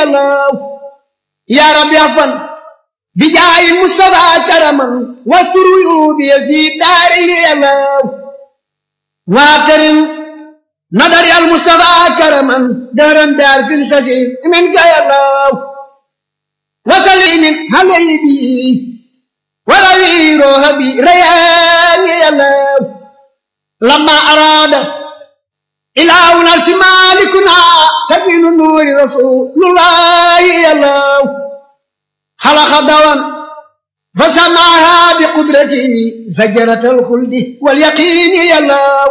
yàllaw yaa rabbi afan bijaayi mustafa karaman wasturu yuubi fi daari yàllaw waatarin nadari al mustafa karaman daran daar fin sasi min ka yàllaw wasalimin halaybi wala wiirooha bi rayaani yàllaw لما أراد إلهنا الأرش مالكنا تبين نور رسول الله يلاه خلق دوان فسماها بقدرته زجرة الخلد واليقين يلاه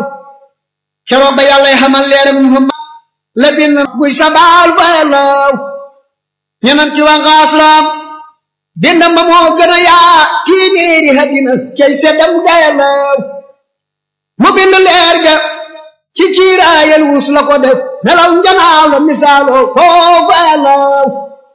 كرب يالله حمل لير منهم لبن بوي سبال فيلاه ينمتي وغاسلام dindam ba moo gën a yaa téeméeri hadina cay seddam gayalaw mu bind leer ga ci kiiraayal wus la ko def nelaw njanaaw la misaaloo foofu yàllaw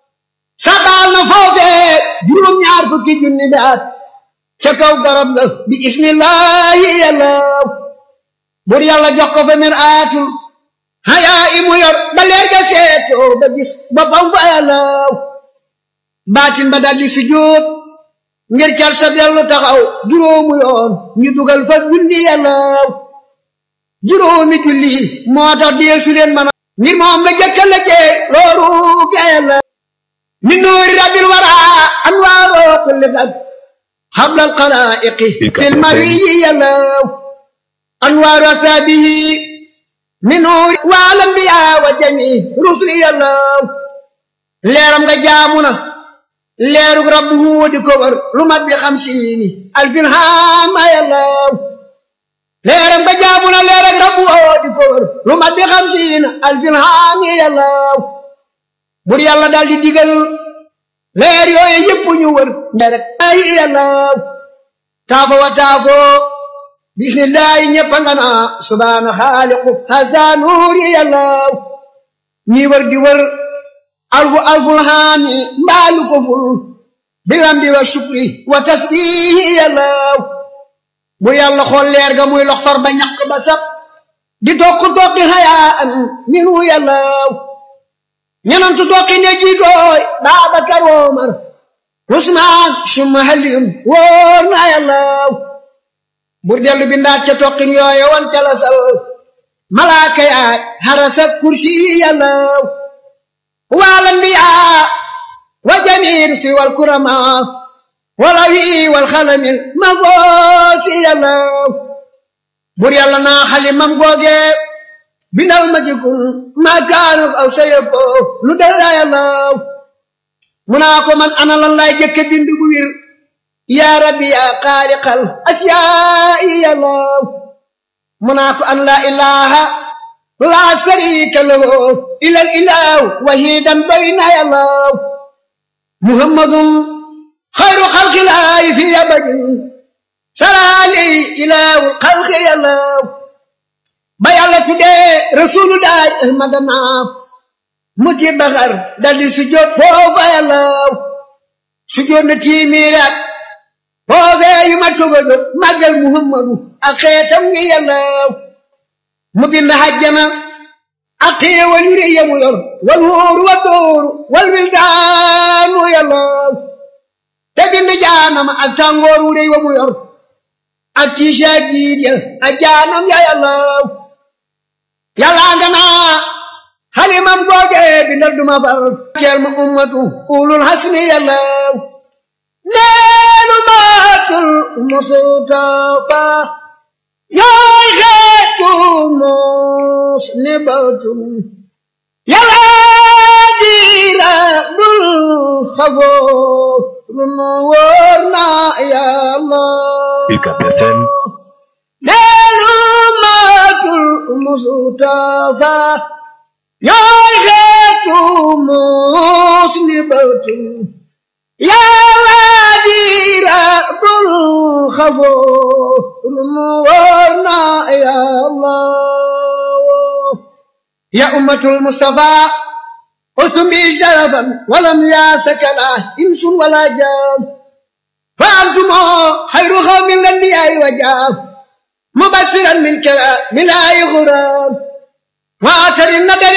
sabaal na foofee juróom-ñaar fukki junni bi at ca kaw garab ga bi ismillahi yàllaw bur yàlla jox ko fa mir aatul hayaa imu yor ba leer ga seetoo ba gis boppam fa yàllaw baatin ba daldi sujjóot ngir cal sa dellu taxaw juróomu yoon ñu dugal fa julli yàllaw juróomi julli moo tax deesu leen mën a ngir moom la jëkka la jee looru ga yàlla min nuuri rabbil wara anwaaroo kulli fag hablal xalaa'iqi fil mariyi yàllaw anwaaru asaabihi min nuuri wal anbiyaa wa jami rusli yàllaw leeram nga jaamu na leerug rabbu di ko wër lu mat bi xamsiini alfin haama yàllaw leeram nga jaamu na leerug rabbu di ko wër lu mat bi xamsiina alfin haami yàllaw bur yàlla daal di digal leer yooye yëpp ñu wër nderek ay yàllaw taafo wa taafo bismillahi ñëpp nga naa subhaana xaaliqu hasa nuuri yàllaw ñi wër di wër alfu alful haami mbaalu ko ful bilambi wa shukri wa tasbihi yàllaw bu yàlla xool leer ga muy lox far ba ñaq ba sab di tokk tokki hayaan minu yàllaw ñenantu tokki ne jiitooy Baabakar Omar Usmaan summa Aliyun wóor na yàllaw bur dellu bindaat ca tokkin yooye wan ca la sal malaaka yaay harasa kursi yàllaw والأنبياء وجميع الرسل والكرماء والأوي والخلم المغوص يلاو بور يالا نا خالي مام غوغي بنال ما جيكون ما كانوا أو سيكو لو دارا يلاو مناكو من أنا لن لا جك بند بوير يا ربي يا خالق الأشياء يلاو مناكو أن لا إله لا شريك له إلا الإله وحيدا بين الله محمد خير خلق الله في أبد سلالي إله الخلق يا الله بيالة تدي رسول الله أحمد نام متي بغر دالي سجود فوق يا الله سجود نتي ميرات فوق يمت سجود مجل محمد أخيتم يا الله mu bind hajjana ak xéewal yu rëy mu yor wal wóoru wa dóoru wal wildaanu yàllaw te bind jaanama ak tàngoor wu rëy wa mu yor ak tiisa jiit ya ak jaanam ya yàllaw yàllaa nga naa xalimam googe bindal duma far keel ma ummatu ulul hasmi yàllaw neenu maatul mustafa yooy xeetu mos ne batum yàlla diira bul xafoo runu wóor na yàlla UCAB FM neenu maatul mustafa yooy xeetu mos ne batum yàlla diira bul xafoo رمورنا يا الله يا أمة المصطفى أستم بي شرفا ولم ياسك لا إنس ولا جان فأنتم خير قوم من الأنبياء وجاب مبشرا من كلام من آي غرام وآخر النبي